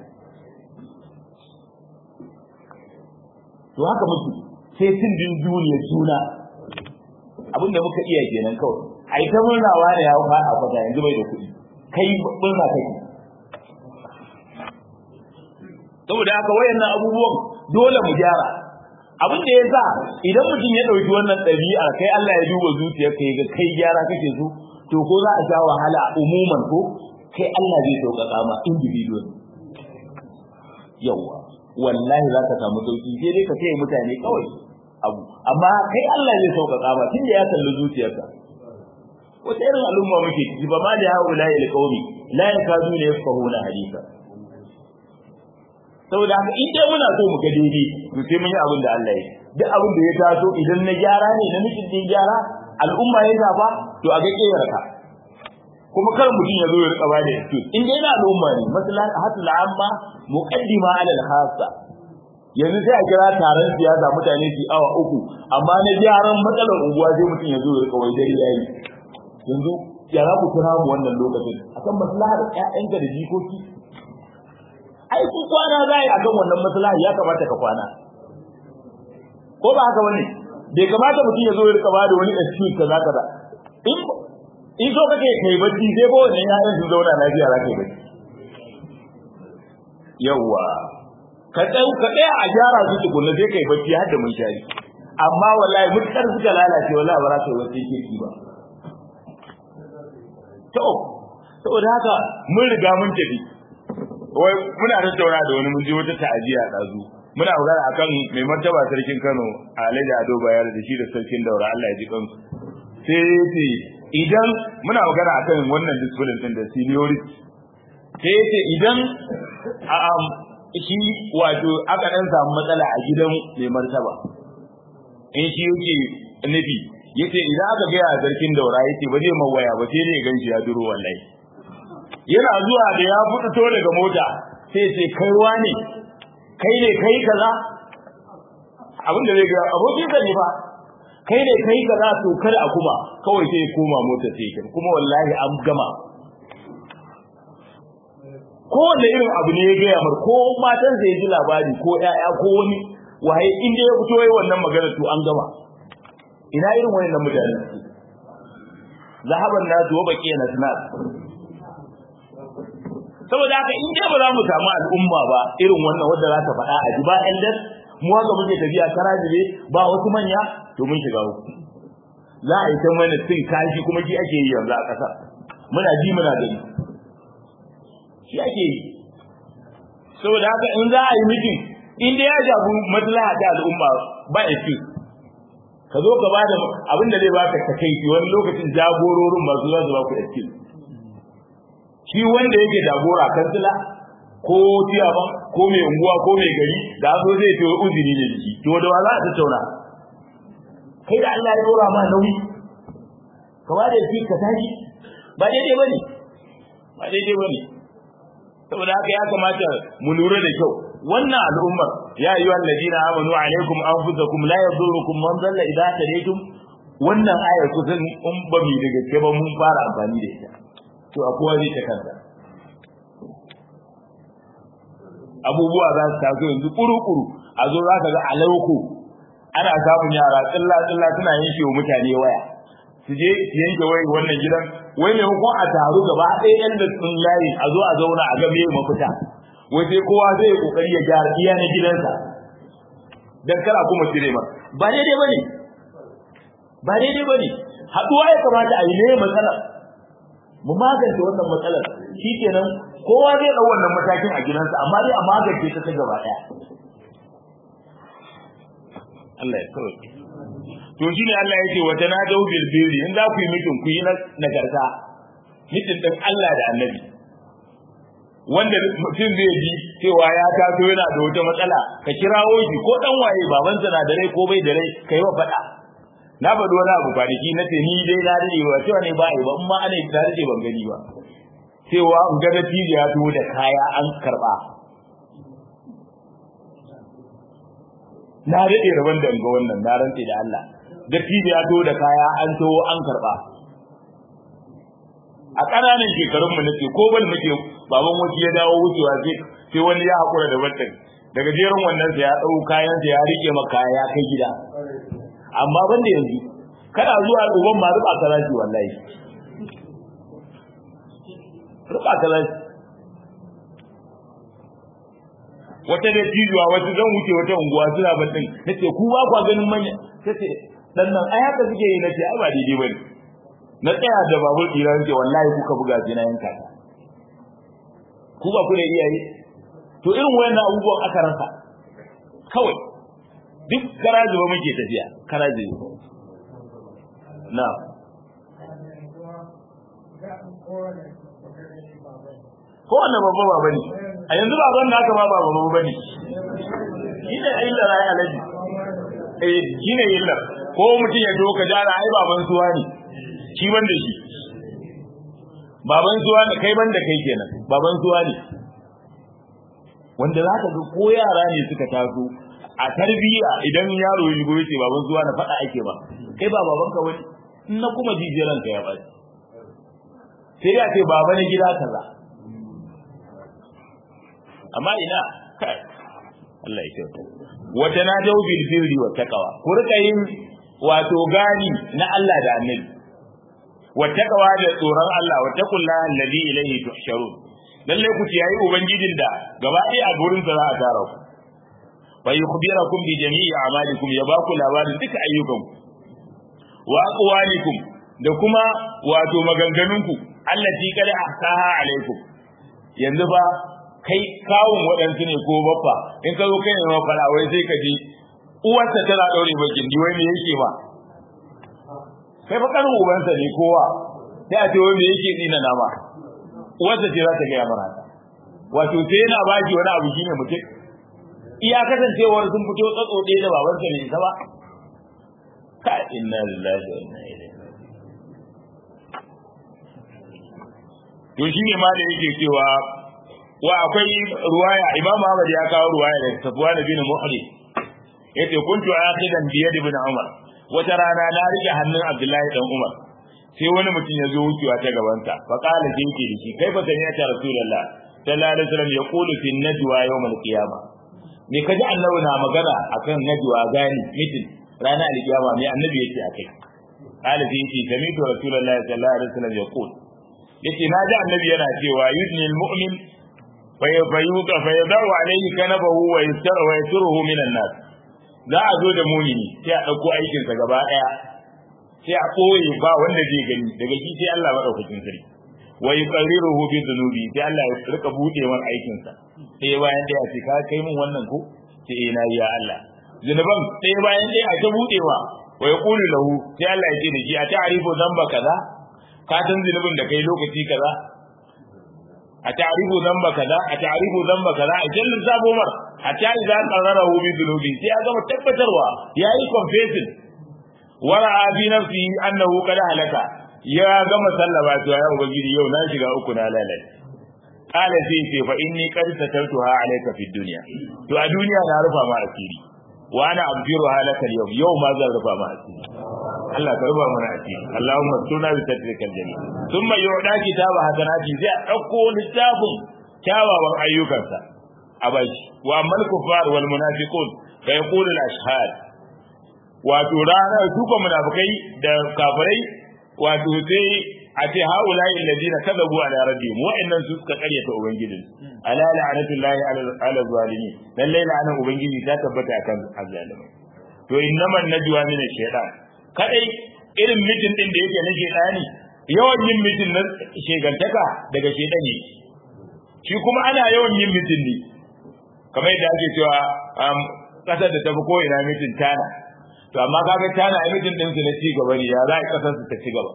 to haka muke sai cin din duniya juna abin da muka iya kenan kawai ai ta murnawa da ya fa a kwata yanzu bai da kuɗi kai murna kake saboda haka wayannan abubuwan dole mu gyara abin da ya sa idan mutum ya ɗauki wannan ɗabi'a kai Allah ya duba zuciyar ka ga kai gyara kake so to ko za a sha wahala umuman ko kai Allah zai sauƙaƙa ma individual yawa wallahi za ka samu sauki sai dai ka kai mutane kawai abu amma kai Allah zai sauƙaƙa ma tunda ya kalli zuciyarka wata irin al'umma muke ciki ba ma da haula ila qaumi la yakaduna yafqahuna hadisa saboda haka in dai muna so mu ga daidai to sai mun yi abin da Allah ya duk abin da ya taso idan na gyara ne na nufin din gyara al'umma ya zaba to a ga kiyarka kuma kar mutum ya zo ya rika bada excuse in dai na al'umma ne masalan hatul amma muqaddima ala al-khassa yanzu sai a kira taron siyasa mutane su awa uku amma na gyaran matsalar unguwa sai mutum ya zo ya rika wai dai yayi yanzu ya za ku kira mu wannan lokacin akan maslahar ƴaƴanka da jikoki ai kun kwana zai akan wannan maslaha ya kamata ka kwana ko ba haka bane bai kamata mutum ya zo ya rika bada wani excuse kaza kaza in in so kake kai bacci sai ko wannan yayan su zauna lafiya za ka yi bacci yawa ka tsaya ka tsaya a gyara su tukunna sai kai bacci har da mun shari amma wallahi mutkar suka lalace wallahi ba za ka yi bacci kirki ba to saboda haka mun riga mun tafi wai muna tattauna da wani mun je wata ta'aziya dazu muna magana akan mai martaba sarkin Kano Alhaji Ado Bayar da shi da sarkin Daura Allah ya ji kansu sai ce idan muna magana akan wannan discipline din da seniority sai ce idan um, shi wato aka dan samu matsala a gidan mai martaba in shi yake nufi yace idan aka ga ya sarkin Daura yace ba zai mawaya ba sai ne ganshi ya duro wallahi yana zuwa da ya fito daga mota sai ce kai wane kai ne kai kaza abin da zai ga abokin ka ne fa kai ne kai kaza to kada a kuma kawai sai koma mota sai kin kuma wallahi an gama ko wanda irin abu ne ya gaya mar ko matan sai ji labari ko ƴaƴa ko wani waye in da ya fito yayin wannan magana to an gama ina irin wannan mutane zahaban nasu wa baqiya nasnat saboda haka in dai ba za mu samu al'umma ba irin wannan wanda za ta faɗa a ji ba elders mu haka muke tafiya karajibe ba wasu manya to mun shiga uku za a yi ta mana cin kashi kuma shi ake yi yanzu a ƙasa muna ji muna gani shi ake yi saboda haka in za a yi mitin in dai ya jabu maslaha ta al'umma ba excuse ka zo ka ba da abin da zai baka takaici wani lokacin jagororin masu za su ba ku excuse shi wanda yake jagora kansila ko ciyaman ko mai unguwa ko mai gari da zo zai ce uzuri ne jiki to da wala ta tauna kai da Allah ya dora ma nauyi ka ba da shi ka tashi ba daidai bane ba daidai bane saboda haka ya kamata mu lura da kyau wannan al'ummar ya ayyuha alladina amanu alaikum anfusakum la yadurukum man dalla idza tadaytum wannan ayar kusan in ba mu da gaske ba mun fara amfani da ita to a kowa zai ta kansa abubuwa za su taso yanzu kuru-kuru a zo za ka ga alauku ana samun yara tsilla-tsilla suna yanke wa mutane waya su je su yanke wai wannan gidan wai maimakon a taru gaba ɗaya yan da sun layi a zo a zauna a game mafita wai sai kowa zai kokari ya gyara iya na gidansa dan kara kuma cire ma ba daidai bane ba daidai bane haduwa ya kamata a yi ne matsalar mu magance wannan matsalar shikenan kowa zai dau wannan matakin a gidansa amma dai a magance ta ta gaba daya Allah ya sauke to shine Allah yake wa tanadu bil birri in za ku yi mitin ku yi nagarta mitin din Allah da Annabi wanda mutum zai ji cewa ya taso yana da wata matsala ka kirawo shi ko dan waye babansa na da rai ko bai da rai kai wa faɗa na faɗi wani abu kwanaki na ce ni dai na dade ba cewa ne ba ai ba amma ana ta dade ban gani ba cewa in ga natija ya to da kaya an karba na dade rabon da ga wannan na rantse da Allah dattijo ya to da kaya an to an karba a ƙananan shekarun mu nace ko bal muke baban wuce ya dawo wucewa sai sai wani ya hakura da wannan daga jerin wannan sai ya dau kayan sa ya rike maka ya kai gida amma ban da yanzu kana zuwa uban ma ruba karashi wallahi ruba karashi wata da tijuwa wata zan wuce wata unguwa suna batin nace ku ba kwa ganin manya tace dan nan ai haka suke yi nace ai ba daidai bane na tsaya da babur ɗira ce wallahi kuka buga sai na yanka ku ba ku da iyaye to irin wayannan abubuwan aka rasa kawai duk karaji ba muke tafiya karaji na ko wannan babba ba bane a yanzu baban naka ma ba babba bane shi ne illa rai alaji eh shi ne illa ko mutum ya doka jara ai baban suwa ne shi ban da shi baban suwa ne kai ban da kai kenan baban suwa ne wanda za ka ga ko yara ne suka taso a tarbiyya idan yaro ya shigo yace baban suwa na faɗa ake ba kai ba baban ka wani in na kuma jijiran ka ya baci sai ya ce baba na gida kaza amma ina kai Allah ya kyauta wata na dau bil birri wa taqwa ku rika yin wato gani na Allah da Annabi wa taqwa da tsoron Allah wa taqullaha alladhi ilayhi tuhsharun lalle ku ciyayi ubangijin da gaba ɗaya a gurin sa za a tara ku fa yukhbirakum bi jami'i a'malikum ya baku labarin duka ayyukanku wa aqwalikum da kuma wato maganganunku allati kada ahsaha alaikum yanzu ba kai kawun waɗansu ne ko baffa in ka zo kai ne mafara wai sai ka ji uwarsa tana ɗaure bakin di wai me yake ba kai fa karin ubansa ne kowa sai a ce wai me yake tsina na ma uwarsa ce za ta gaya mana wato sai yana baki wani abu shine mutum iya kasancewar sun fito tsatso ɗaya da babansa ne isa ba ka inna lillahi wa inna ilaihi to shine ma da yake cewa wa akwai ruwaya imam Ahmad ya kawo ruwaya da Safwan bin Muhri yace kuntu akhidan bi yad ibn Umar wata rana na rike hannun Abdullahi dan Umar sai wani mutum ya zo wucewa ta gaban sa fa qala jinki da shi kai fa sani ya rasulullah sallallahu alaihi wasallam yaqulu fi najwa yawm al-qiyamah me kaji annabi na magana akan najwa gani mitin ranar al-qiyama me annabi yake akai qala jinki sami'tu rasulullah sallallahu alaihi wasallam yaqul yace na ji annabi yana cewa yudni al-mu'min fayuka fayadawu alaihi kanabahu wa yastara wa yasruhu minan nas za a zo da mumini sai a dauko aikin sa gaba daya sai a koyi ba wanda zai gani daga shi sai Allah madaukakin sarki wa yuqarriruhu bi dhunubi sai Allah ya rika bude wan aikin sa sai bayan daya sai ka kai mun wannan ko sai eh na ya Allah zunuban sai bayan daya a ta budewa wa yaqulu lahu sai Allah ya ce da shi a ta'rifu zamba kaza ka san zunubin da kai lokaci kaza a ta'rifu dhanba kaza a ta'rifu dhanba kaza a jallin sabo mar hatta idza qarrarahu bi dhunubi sai ya gama tabbatarwa yayi confessing wara bi nafsi annahu qad halaka ya gama sallaba to ya ubangiji yau na shiga uku na lalace qala sai ce fa inni qad satartuha alayka fid dunya to a duniya na rufa ma asiri wa ana abdiru halaka yau yau ma zan rufa ma asiri Allah ka ruba mana asiri Allahumma sunna bi tadrikal jami thumma yu'da kitaba hasanati zai dauko littafin kyawawan ayyukansa a bashi wa amal kufar wal munafiqun fa yaqulu al ashhad wato ranar su ko munafikai da kafirai wato sai a ce haula alladina kadabu ala rabbihim wa'annan su suka karyata ubangijin ala la'natullahi ala zalimin lalle la'anan ubangiji ta tabbata akan azzalimai to innaman najwa min ash-shaytan kadai irin mitin din da yake na shedani yawan yin mitin na shegantaka daga shedani shi kuma ana yawan yin mitin ne kamar yadda ake cewa kasar da tafi ko ina mitin tana to amma kaga tana ai mijin din su na ci gaba ne ya za a kasar su ta ci gaba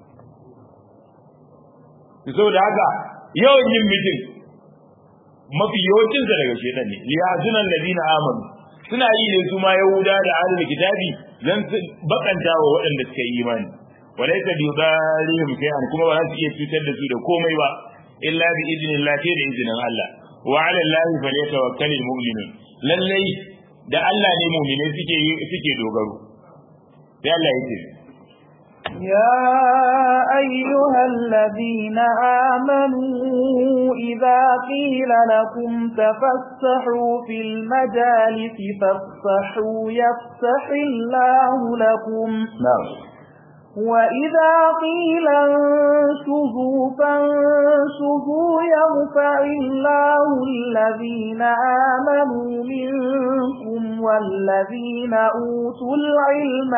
to saboda haka yawan yin mijin mafi yawancin sa daga shedan ne liyazunan ladina amanu suna yi ne su ma yahuda da ahlul kitabi dan su bakanta wa waɗanda suka yi imani walaysa bi dhalihim shay'an kuma ba za su iya cutar da su da komai ba illa bi idnillah sai da izinin Allah wa 'ala allahi falyatawakkalul mu'minun lallai da Allah ne mu'mine suke suke dogaro sai Allah yake يا أيها الذين آمنوا إذا قيل لكم تفسحوا في المجالس فافسحوا يفسح الله لكم نعم وإذا قيل انشزوا فانشزوا يرفع الله الذين آمنوا منكم والذين أوتوا العلم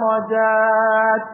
درجات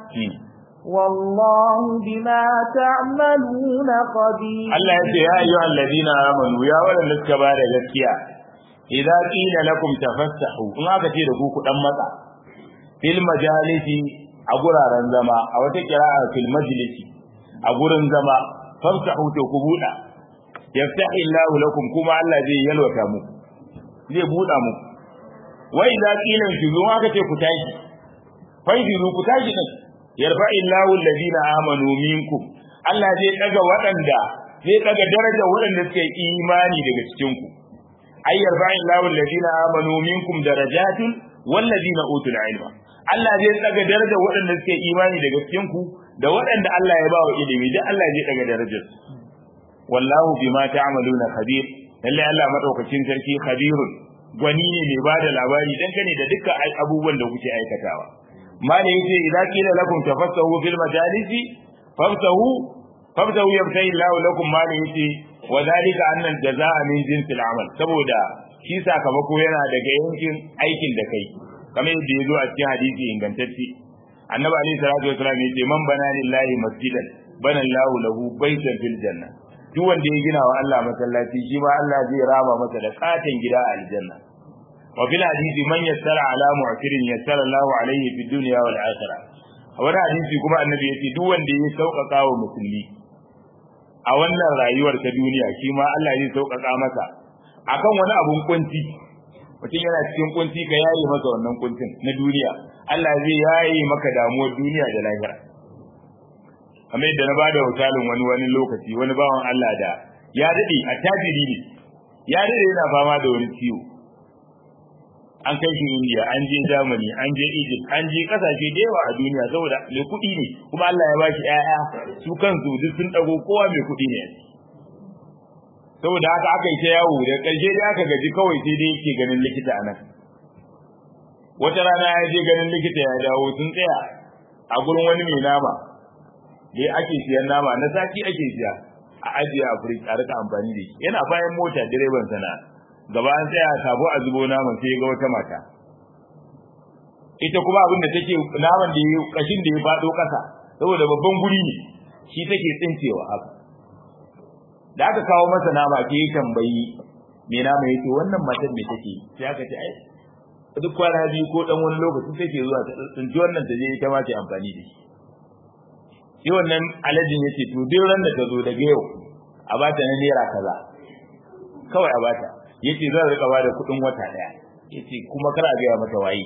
والله بما تعملون خبير Allah ya ce ya ayyuha alladhina amanu ya wadanda suka ba da gaskiya idza qila lakum tafassahu in aka ce da ku ku dan matsa fil majalisi a guraren zama a wata kira'a fil majlisi a gurin zama famsahu to ku buda yaftahi Allahu lakum kuma Allah zai yalwata mu zai buda mu wa idza qila shuzu aka ce ku tashi fa ku tashi din yarfa Allahu alladhina amanu minkum Allah zai daga waɗanda zai daga darajar waɗanda suke imani daga cikin ku ay yarfa Allahu alladhina amanu minkum darajatin walladhina utul ilma Allah zai daga darajar waɗanda suke imani daga cikin ku da waɗanda Allah ya ba wa ilimi da Allah zai daga darajar wallahu bima ta'maluna khabir lalle Allah madaukakin sarki khabirun gwani ne mai bada labari dangane da dukkan abubuwan da kuke aikatawa mala yace idza qila lakum tafassahu fil majalisi fafsahu fafsahu yabtahi Allah lakum mala yace wa zalika anna al-jazaa min jinsil amal saboda shi sakamako yana daga yankin aikin da kai kamar yadda yazo a cikin hadisi ingantacce annabi alaihi salatu wasallam yace man bana lillahi masjidan bana Allah lahu baitan fil janna duk wanda ya gina wa Allah masallaci shi ma Allah zai raba masa da katin gida a aljanna wa fil hadisi man yassara ala mu'tirin yassara Allah alaihi fid dunya wal akhirah a wani hadisi kuma annabi yace duk wanda ya sauƙaƙa wa musulmi a wannan rayuwar ta duniya shi ma Allah zai sauƙaƙa masa akan wani abun kunci mutum yana cikin kunci ka yayi masa wannan kuncin na duniya Allah zai yayi maka damuwar duniya da lahira kamar yadda na bada misalin wani wani lokaci wani bawan Allah da ya dade a tajiri ne ya dade yana fama da wani ciwo an kai shi India an je Germany an je Egypt an je kasashe da yawa a duniya saboda mai kuɗi ne kuma Allah ya bashi ƴaƴa su kansu duk sun dago kowa mai kuɗi ne saboda haka aka yi ta yawo da ƙarshe dai aka gaji kawai sai dai yake ganin likita a nan wata rana ya je ganin likita ya dawo sun tsaya a gurin wani mai nama da ake siyan nama na sati ake siya a ajiye a firij a rika amfani da shi yana bayan mota direban sana gaba an tsaya sabo a zubo naman sai ga wata mata ita kuma abin da take naman da ya kashin da ya fado kasa saboda babban guri ne shi take tsincewa haka da aka kawo masa nama ke yi tambayi me nama yake wannan matar me take sai aka ce ai duk kwana biyu ko dan wani lokaci take zuwa ta tsinci wannan ta je ita ma ta amfani da shi shi wannan alajin yace to duk ran da ta zo daga yau a bata na naira kaza kawai a bata yace zan rika ba da kuɗin wata daya yace kuma kar a gaya mata waye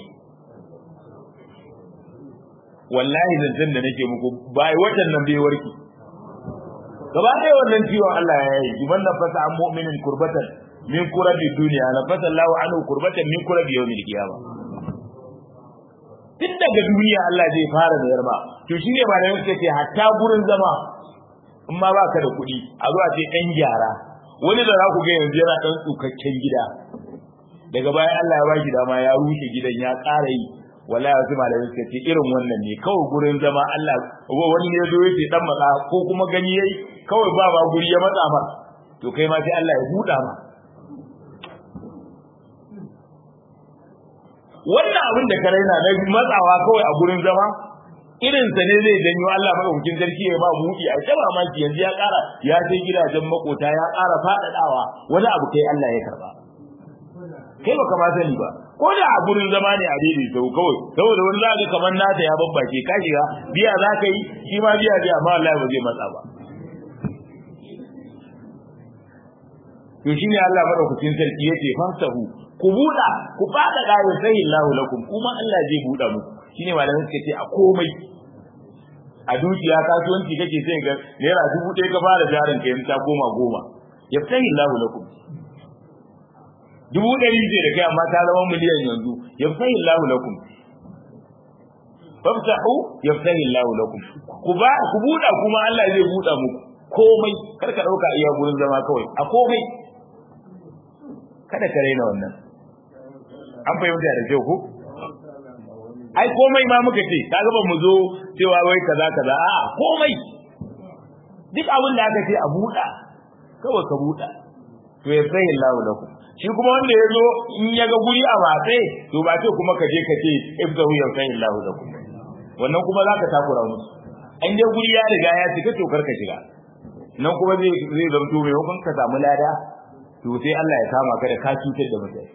wallahi zancen da nake muku bai watan nan bai warki gaba ɗaya wannan ciwon Allah ya yi jiban na fasa an mu'minin kurbatan min kurabi duniya na fasa Allah anhu kurbatan min kurabi yawmil qiyamah tun daga duniya Allah zai fara da yarma to shine ba da yake ce hatta gurin zama in ma baka da kuɗi a zuwa ce ɗan gyara wani da za ku ga yanzu yana ɗan tsukakken gida daga bayan Allah ya baki dama ya rushe gidan ya ƙara yi wallahi wasu malamai suka ce irin wannan ne kawai gurin zama Allah wani ne zo yace dan matsa ko kuma gani yayi kawai ba ba guri ya matsa ma to kai ma sai Allah ya buɗa ma wannan abin da ka raina na matsawa kawai a gurin zama irin sa ne zai janyo Allah madaukakin sarki ya ba buɗi a jaba maki yanzu ya ƙara ya sai gidajen makota ya ƙara faɗaɗawa wani abu kai Allah ya karba kai baka ma sani ba ko da a gurin zama ne a daidai sau kawai saboda wani za ka kamar nata ya babbace ka shiga biya za ka yi shi ma biya biya amma Allah ba zai matsa ba to shine Allah madaukakin sarki yace famsahu ku buɗa ku fada da ya sai Allah lakum kuma Allah zai buɗa muku shine malamin suka ce a komai a dukiya kasuwanci kake sai ga naira dubu ɗaya ka fara jarin ka yanzu ta goma goma ya sai Allah lakum dubu ɗari ce da kai amma ta zama miliyan yanzu ya sai Allah lakum famsahu yaftahi Allah lakum ku ba ku buɗa kuma Allah zai buɗa muku komai kar ka dauka iya gurin zama kawai a komai kada ka raina wannan an fahimta da kyau ko ai komai ma muka ce kaga ba mu zo cewa wai kaza kaza a komai duk abin da aka ce a buɗa kawai ka buɗa to ya sai Allah lakum shi kuma wanda ya zo in ya ga guri a matse to ba ce kuma ka je ka ce ibdahu ya sai Allah lakum wannan kuma za ka takura musu an je guri ya riga ya cika to kar ka shiga nan kuma zai zai zamto mai hukun ka samu lada to sai Allah ya kama ka da ka cutar da mutane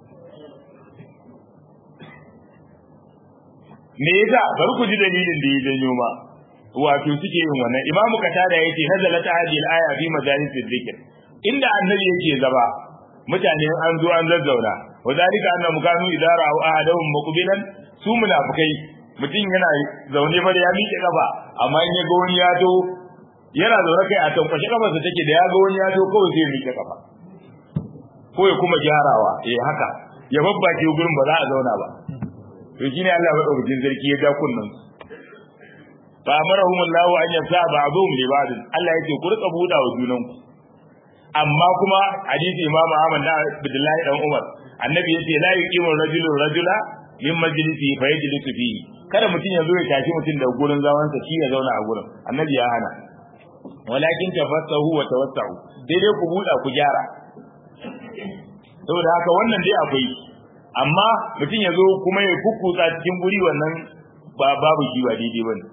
me yasa bari ku ji dalilin da ya janyo ma wato suke yin wannan imamu katada yake nazalat hadhihi al-aya fi majalis dhikr inda annabi yake zaba mutane an zo an zazzauna wa zalika anna mukanu idara aw ahadahum muqbilan su munafikai mutum yana zaune fa da ya miƙe kafa amma in ya ga wani ya to yana zaune kai a tankwashe kafarsa take da ya ga wani ya to kawai zai miƙe kafa ko ya kuma gyarawa eh haka ya babbace gurin ba za a zauna ba to shine Allah madaukakin sarki ya ga kunnan fa amarahum Allah an yasa ba'dhum li ba'd Allah yake ku rika buda wa junanku amma kuma hadisi Imam Ahmad da Abdullahi dan Umar annabi yace la yuqimu rajulu rajula min majlisi fa yajlisu fihi kada mutum ya zo ya tashi mutum da gurin zaman sa shi ya zauna a gurin annabi ya hana walakin tafassahu wa tawassahu dai dai ku buda ku gyara saboda haka wannan dai akwai amma mutum ya zo kuma ya kukkutsa cikin guri wannan ba babu shi ba daidai bane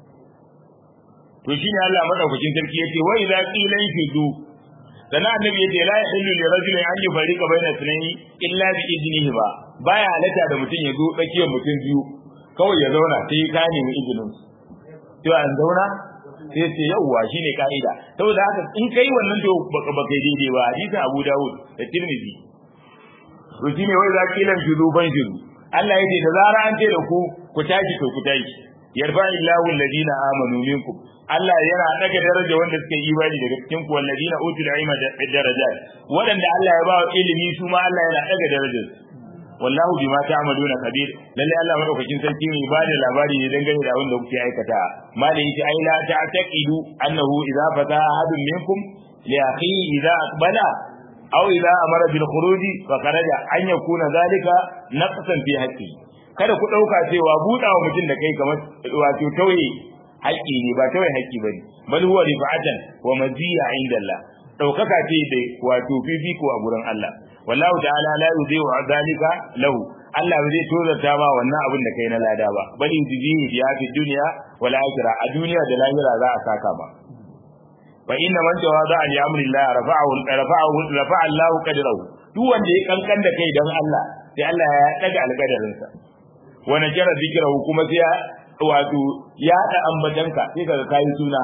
to shine Allah madaukakin sarki yace wa idza qila yudu sana annabi yace la yahillu li rajulin an yufarriqa baina sunayi illa bi idnihi ba baya halatta da mutum ya zo tsakiyar mutum biyu kawai ya zauna sai ka nemi izinin to an zauna sai ce yawwa shine kaida saboda haka in kai wannan to baka baka daidai ba hadisin Abu Dawud da Tirmidhi to shine wai za kilan juzu ban juzu Allah yace da zara an ce da ku ku tashi to ku tashi yarfa illahu alladina amanu minkum Allah yana daga daraja wanda suka yi imani daga cikin ku walladina utul ilma darajat wadanda Allah ya ba ilimi su ma Allah yana daga darajar wallahu bima ta'maluna kabir lalle Allah madaukakin sarki ne ba da labari ne dangane da abin da kuke aikata malai yace ai la ta'taqidu annahu idza fata ahadun minkum li akhihi idza aqbala aw idza amara bil khuruj fa kharaja an yakuna zalika naqsan fi haqqi kada ku dauka cewa budawa mutum da kai kamar wato tauye haƙƙi ne ba tauye haƙƙi bane bal huwa rifa'atan wa maziya inda Allah daukaka ce da wato fifiko a gurin Allah wallahu ta'ala la yudhi'u dhalika lahu Allah ba zai tozarta ba wannan abin da kai na lada ba bal yudhihi fi fi dunya wal akhirah a duniya da lahira za a saka ba fa inna man tawada li amri Allah rafa'ahu rafa'ahu rafa'a Allah qadrahu duk wanda ya kankan da kai dan Allah sai Allah ya daga alƙadarinsa wa najara dhikrahu kuma sai ya wato ya da ambatanka sai kaga kai suna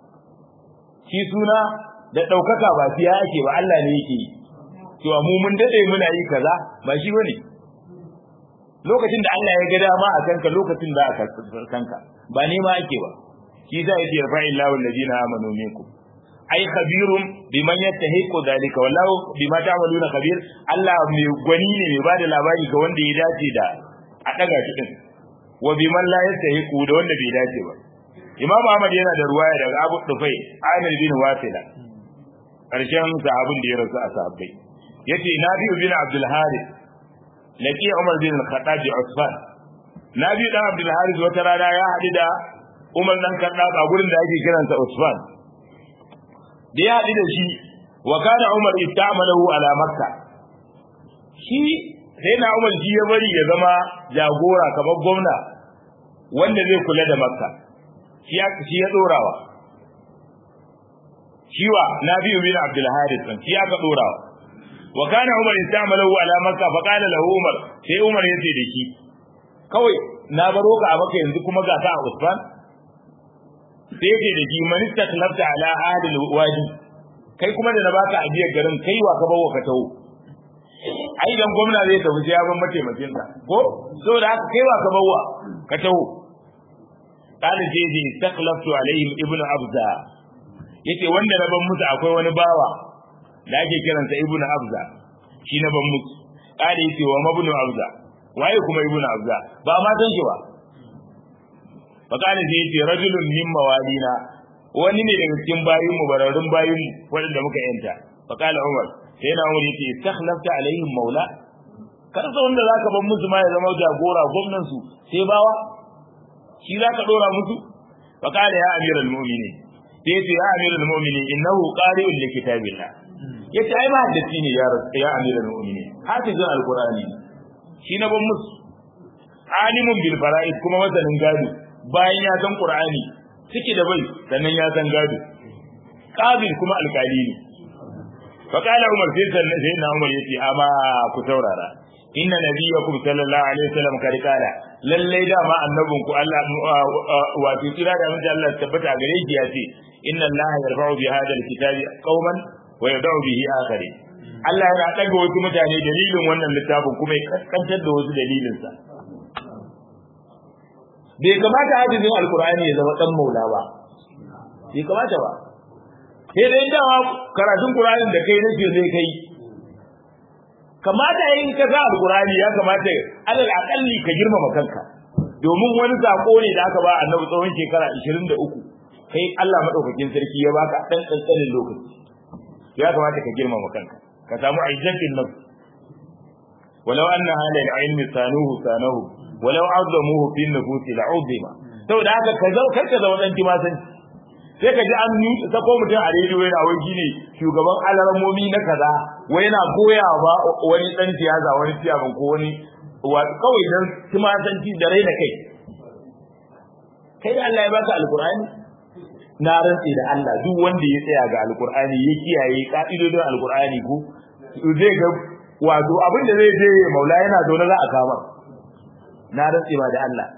shi suna da daukaka ba sai yake ba Allah ne yake yi to mu mun dade muna yi kaza ba shi bane lokacin da Allah ya ga dama a kanka lokacin da aka kanka ba ne ma ake ba shi za yake rafa'illahu alladhina amanu minkum ai khabirun biman yattahiqu dhalika wallahu bima ta'maluna khabir Allah mai gwani ne mai bada labari ga wanda ya dace da a daga shi din wa biman la yastahiqu da wanda bai dace ba Imam Ahmad yana da ruwaya daga Abu Dufai Amir bin Wasila karshen sahabin da ya rasu a sahabbai yace Nabi bin Abdul Harith laqi Umar bin Al-Khattab Usman Nabi dan Abdul Harith wata rana ya hadu da Umar dan Khattab a gurin da ake kiransa Usman da ya haɗu da shi wa kana Umar istamalahu ala Makka shi sai na Umar shi ya bari ya zama jagora kamar gwamna wanda zai kula da Makka shi ya shi ya dorawa shiwa Nabi bin Abdul Harith shi aka dorawa wa kana umar istamalahu ala makka fa qala lahu umar sai umar yace da shi kawai na baro ka a maka yanzu kuma ga ka a usman sai yace da shi man istaklafta ala ahli wadi kai kuma da na baka ajiyar garin kai wa ka bawo ka tawo ai dan gwamna zai tafi sai ya ban mataimakin sa ko saboda haka kai wa ka bawo ka tawo kana je ji istaklaftu alaihim ibnu abza yace wanda na ban musu akwai wani bawa da ake kiransa ibnu abza shi na ban musu kana yace wa mabnu abza waye kuma ibnu abza ba ma san shi ba fa kana je yace rajulun min mawalina wani ne daga cikin bayin mu bararrun bayin mu wanda muka yanta fa kana umar sai na umar yace istakhlafta alaihim maula kar sa wanda zaka ban musu ma ya zama jagora gwamnan su sai bawa shi zaka dora musu fa kana ya amiral mu'minin sai yace ya amiral mu'minin innahu qari'un li kitabillah yace ai ba haddaci ne ya ya amiral mu'minin hafizun alqur'ani shi na ban musu alimun bil fara'id kuma masanin gado bayan ya san qur'ani ciki da bai sannan ya san gado qabil kuma alkali ne fa kana umar sai sannan sai na umar yace amma ku saurara inna nabiyyakum sallallahu alaihi wasallam kad kala lalle da ma annabin ku Allah wato kira da mun Allah tabbata gare shi yace inna Allah yarfa'u bi hadha alkitabi qauman wa yad'u bihi akharin Allah yana daga wasu mutane dalilin wannan littafin kuma ya kaskantar da wasu dalilinsa bai kamata hadisin alkur'ani ya zama dan maula ba bai kamata ba sai dai dawa karatun qur'anin da kai nake zai kai kamata yin ka sa alkur'ani ya kamata alal aqalli ka girmama kanka domin wani sako ne da aka ba annabi tsawon shekara 23 kai Allah madaukakin sarki ya baka dan tsantsanin lokaci ya kamata ka girmama kanka ka samu izzatin nafs walau anna halal ilmi sanuhu sanahu walau azamuhu fi nufusi la'uzima saboda haka ka zau karka zama dan timasan sai ka ji an ni sako mutum a rediyo yana wai shine shugaban alarmomi na kaza wai yana goya ba wani dan siyasa wani ciyaman ko wani kawai dan timasanci da raina kai kai da Allah ya baka alqur'ani na rantsi da Allah duk wanda ya tsaya ga alqur'ani ya kiyaye ka'idodin alqur'ani ko zai ga wato abin da zai je maula yana zaune za a kama na rantsi ba da Allah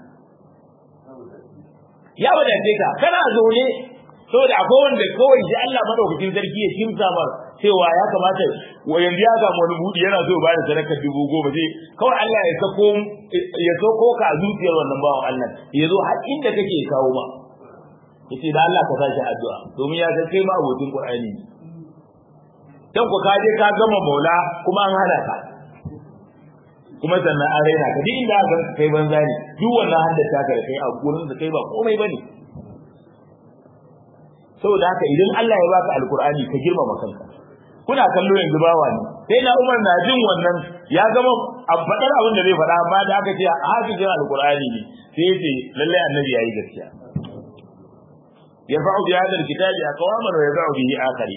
ya wadace ka kana zaune saboda akwai wanda kawai shi Allah madaukakin sarki ya kimsa mar cewa ya kamata wa yanzu ya samu wani budi yana so ba da sadakar dubu goma sai kawai Allah ya sako ya sako ka a zuciyar wannan bawan Allah ya zo har inda kake kawo ma yace da Allah ka sashi addu'a domin ya san kai ma abokin Qur'ani ne dan ku ka je ka gama maula kuma an hana ka kuma sannan an raina ka duk inda aka kai banza ne duk wannan haddata ka da kai a gurin da kai ba komai bane saboda haka idan Allah ya baka alkur'ani ka girmama kanka kuna kallo yanzu bawa ne sai na Umar na jin wannan ya gama faɗar abin da zai faɗa amma da aka ce hafizin alkur'ani ne sai ya ce lalle annabi yayi gaskiya yarfa'u bi hadha alkitabi aqwaman wa yad'u bihi akhari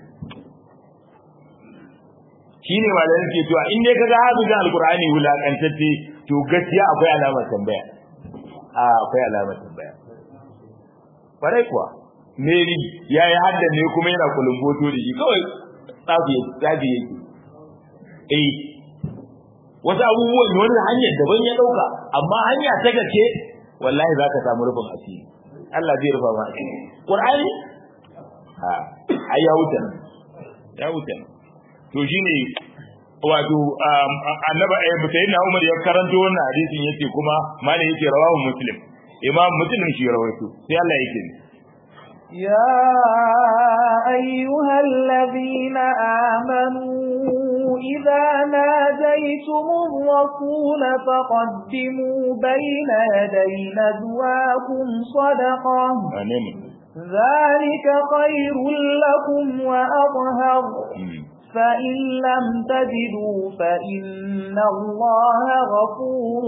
shine malamin ke cewa in dai kaga hafizin alkur'ani wulakantacce to gaskiya akwai alamar tambaya a akwai alamar tambaya kwarai kuwa Mary ya yi hadda ne kuma yana kulumboto da shi kawai tsafi yake eh wasu abubuwan wani hanyar daban ya dauka amma hanya ta gaske wallahi za ka samu rufin asiri Allah zai rufa ma asiri Qur'ani ha ai ya wuce ya wuce to shine wato annaba eh sayyidina Umar ya karanto wannan hadisin yace kuma malai yake rawahu muslim imam muslim shi rawaito sai Allah yake يا أيها الذين آمنوا إذا ناديتم الرسول فقدموا بين يدي نجواكم صدقة ذلك خير لكم وأظهر فإن لم تجدوا فإن الله غفور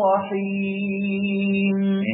رحيم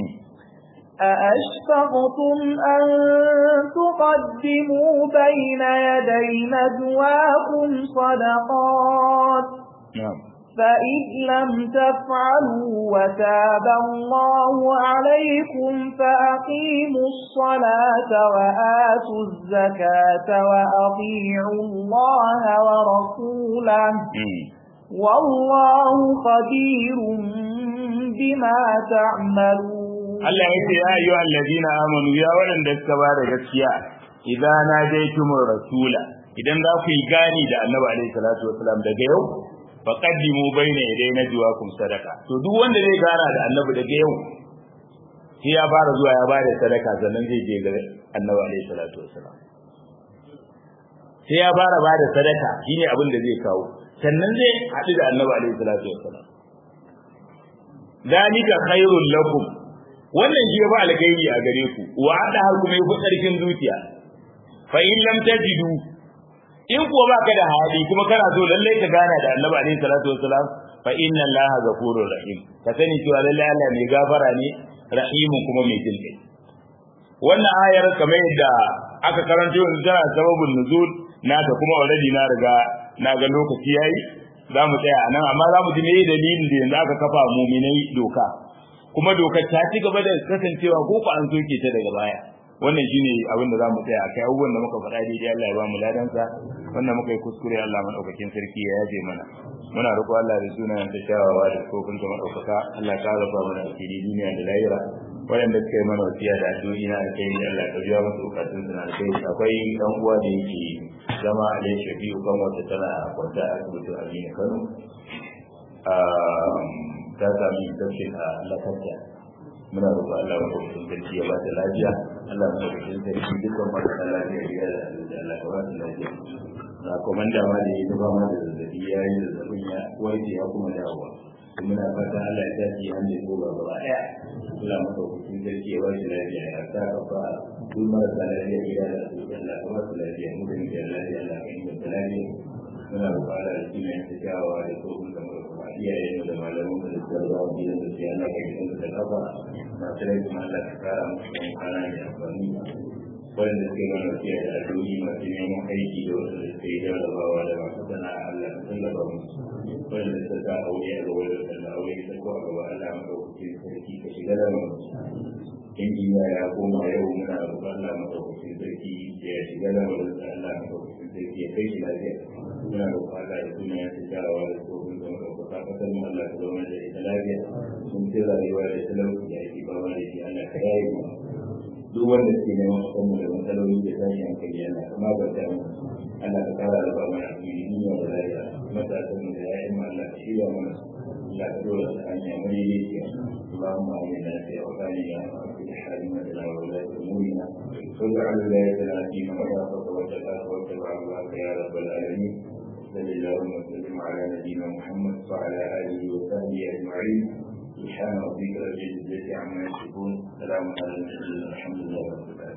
أأشفقتم أن تقدموا بين يدي نجواكم صدقات فإذ لم تفعلوا وتاب الله عليكم فأقيموا الصلاة وآتوا الزكاة وأطيعوا الله ورسوله والله خبير بما تعملون Allah ya ce ya ayyuhal ladina amanu ya waɗanda suka ba da gaskiya idan na jaitumur rasula idan za ku yi gani da Annabi alaihi salatu wasalam daga yau faqaddimu baina yaday najwaakum sadaka to duk wanda zai gana da Annabi daga yau sai ya fara zuwa ya bada sadaka sannan zai je ga Annabi alaihi salatu wasalam sai ya fara bada sadaka shine abin da zai kawo sannan zai haɗu da Annabi alaihi salatu wasalam dalika khairul lakum wannan shi ba alkhairi a gare ku wa hada har kuma yafi karfin zuciya fa in lam tajidu in kuwa baka da hali kuma kana so lalle ka gana da Annabi alaihi salatu wassalam fa inna Allaha ghafurur rahim ka sani cewa lalle Allah mai gafara ne rahimun kuma mai jin kai wannan ayar kamar yadda aka karanto yanzu tana sababin nuzul naka kuma already na riga na ga lokaci yayi za mu tsaya nan amma za mu ji me dalilin da yanzu aka kafa muminai doka kuma dokar ta ci gaba da kasancewa ko ko an soke ta daga baya wannan shine abin da zamu tsaya kai abubuwan da muka faɗa daidai Allah ya ba mu ladansa wannan muka yi kuskure Allah madaukakin sarki ya yaje mana muna roƙo Allah da sunan da shawawa da kofin ta madaukaka Allah ka raba mana asiri duniya da lahira waɗanda suka yi mana wasiya da addu'o'i na alkhairi Allah ka biya musu bukatun su na alkhairi akwai dan uwa da yake zama a lai shafi'u kan wata tana kwanta a asibitin Aminu Kano ta sami infection a lafarta muna roƙon Allah wa kofin sarki ya ba ta lafiya Allah wa kofin sarki dukkan marasa lafiya ya da Allah ka ba ta lafiya na komanda ma da ya zuba ma da zazzabi ya yi zazzabin ya warke ya kuma dawowa muna fata Allah ya tafi hannu ko ba gaba ɗaya Allah maka kofin sarki ya ba ta lafiya ya sa ka fa duk marasa lafiya ya da Allah ka ba ta lafiya mu da muke lafiya Allah ka inganta lafiya muna roƙon Allah da kima ya tsayawa da kofin da mu kuma iyaye mu da malaman mu da sarrafa mu da su ya Allah ka inganta da kafa masu rai kuma Allah ka kara musu yan kwana da amfani wanda suke mana wasiya da addu'o'i masu neman aiki da wanda suke yi jarrabawa da masu sana'a Allah ka tallafa musu wanda suka sa aure a gaba da sallah aure ta ko a gaba Allah maka hukunci sarki ka shiga da mu injiniya ya koma yau muna roƙon Allah maka hukunci sarki ya shiga da mu Allah maka hukunci sarki ya kai shi lafiya muna roƙon Allah ya tuna ya ta jarawa da tsohon da maka kasar mu Allah ka zama da ita lafiya sun ce rayuwa da talauci da ake ba da shi Allah ka yaye mu duk wanda suke neman su mu da matsaloli da tashi hankali Allah ka magance mu Allah ka kara da ba mana asiri duniya da lafiya matasan mu da yayin mu Allah ka shirya mana Allah ka dora ta hanya mai lafiya اللهم آمنا في أوطاننا وفي حالنا وولاة أمورنا واجعل ولايتنا في من خافك وتقاك واتبع رضاك يا رب العالمين صل اللهم وسلم على نبينا محمد وعلى اله وصحبه اجمعين سبحان ربك رب العزه عما يصفون سلام على المرسلين الحمد لله رب العالمين